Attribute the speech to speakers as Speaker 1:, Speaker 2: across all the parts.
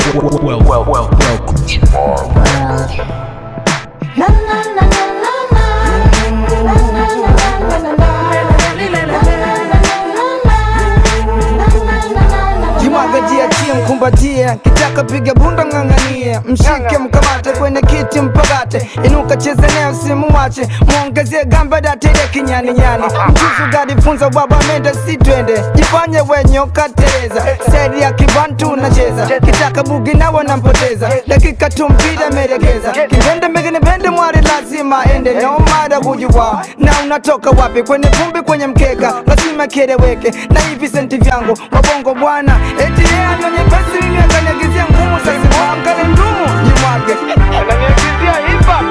Speaker 1: well, well, well, welcome to
Speaker 2: Na na na na na na. Na na na na na na na.
Speaker 3: Jimwaga jiachie, mkumbatie, kitaka piga bunda, ng'ang'anie, mshike, mkamate kwenye kiti, mpagate, inuka, cheze naye, usimuache, mwongezie gamba, datile kinyani nyani, mchuzu gadi, funza baba, mende si twende, jifanye wenye ukateleza, seri ya kibantu unacheza, kitaka bugi nawe nampoteza, dakika tu mpira melegeza, kipende megine pende mwari lazima ende, no matter who you are, na unatoka wapi, kwenye vumbi, kwenye mkeka, lazima kieleweke, na hivi senti vyangu wabongo bwana, eti yeye anyonye pesi, mimi akaniagizia ngumu, sasa mwangale ndumu, jimwage ananiagizia hip hop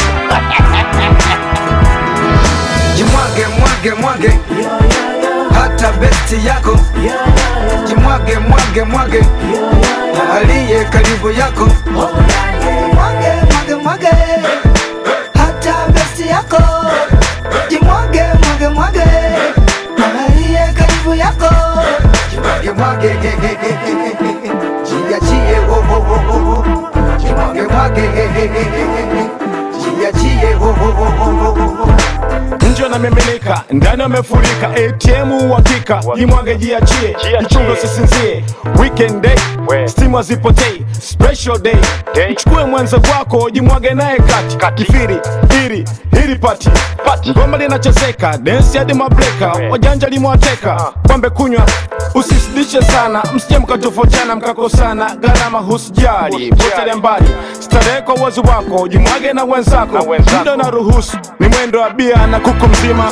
Speaker 3: jimwage mwage mwage hata besti yako jimwage mwage mwage aliye karibu yako mwage mwage mwage hata besti yako jimwage mwage mwage aliye karibu yako jimwage mwage ge, ge, ge, ge, ge, ge, ge. jiachie wo wo wo wo wo jimwage mwage ge, ge, ge, ge, ge, ge. jiachie wo wo wo wo wo wo
Speaker 4: nje wanamiminika ndani wamefurika atm uhakika jimwage jiachie mchungo sisinzie weekend day stimu hazipotei special day mchukue mwenza wako jimwage naye kati kifiri hiri hiri pati ngoma linachezeka densi hadi mabreka wajanja limewateka pombe kunywa usisidishe sana msije mkatofautiana mkakosana gharama husijali potelea mbali starehe kwa uwezo wako jimwage na wenzako muda na ruhusu ni mwendo wa bia na kuku mzima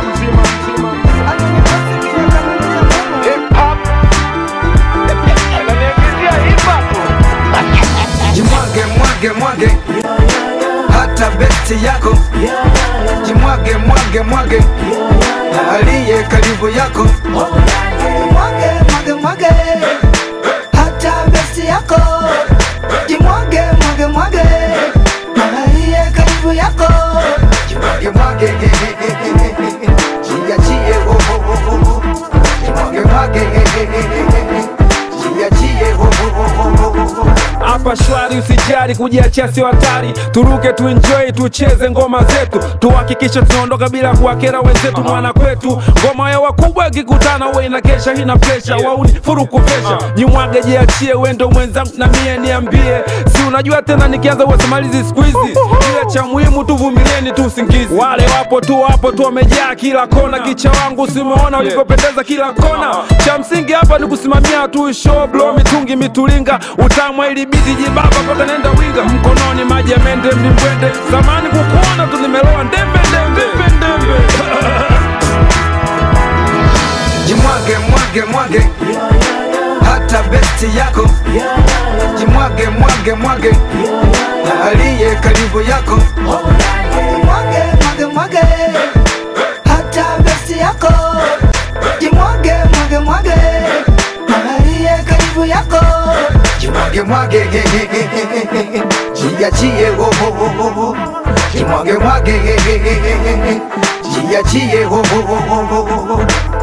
Speaker 3: jimwage mwage mwage hata besti yako jimwage mwage mwage aliye karibu yako mwage mwage mwage hata besti yako jimwage mwage mwage aliye karibu yako jimwage mwage ge, ge, ge, ge, ge, ge, ge. jiachie wo wo wo wo wo jimwage mwage ge, ge, ge, ge, ge, ge. jiachie wo wo wo wo wo wo
Speaker 5: hapa shwari, usijali, kujiachia sio hatari. Turuke tuenjoy, tucheze ngoma zetu, tuhakikishe tunaondoka bila kuwakera wenzetu. Mwana kwetu ngoma ya wakubwa ikikutana uwe inakesha, hina presha, wauni furu kupesha. Jimwage, jiachie, wendo mwenzangu na mie niambie, si unajua tena nikianza uwasimalizi siku hizi, ila cha muhimu tuvumilieni tu usingizi. Wale wapo tu wapo tu wamejaa kila kona, kicha wangu simeona ulivyopendeza kila kona. Cha msingi hapa ni kusimamia tu show, blow mitungi mitulinga, utamwa ili biti jibaba kote nenda winga, mkononi maji ya mende mlimbwende, zamani kukuona tu nimeloa ndembe ndembe ndembe
Speaker 3: jimwage mwage mwage hata besti yako jimwage mwage mwage aliye karibu yako mwage mwage mwage hata besti yako jimwage mwage mwage aliye karibu yako jimwage mwage ge, ge, ge, ge, ge, ge. jiachie wo wo wo wo wo jimwage mwage ge, ge, ge, ge, ge, ge. jiachie wo wo wo wo wo wo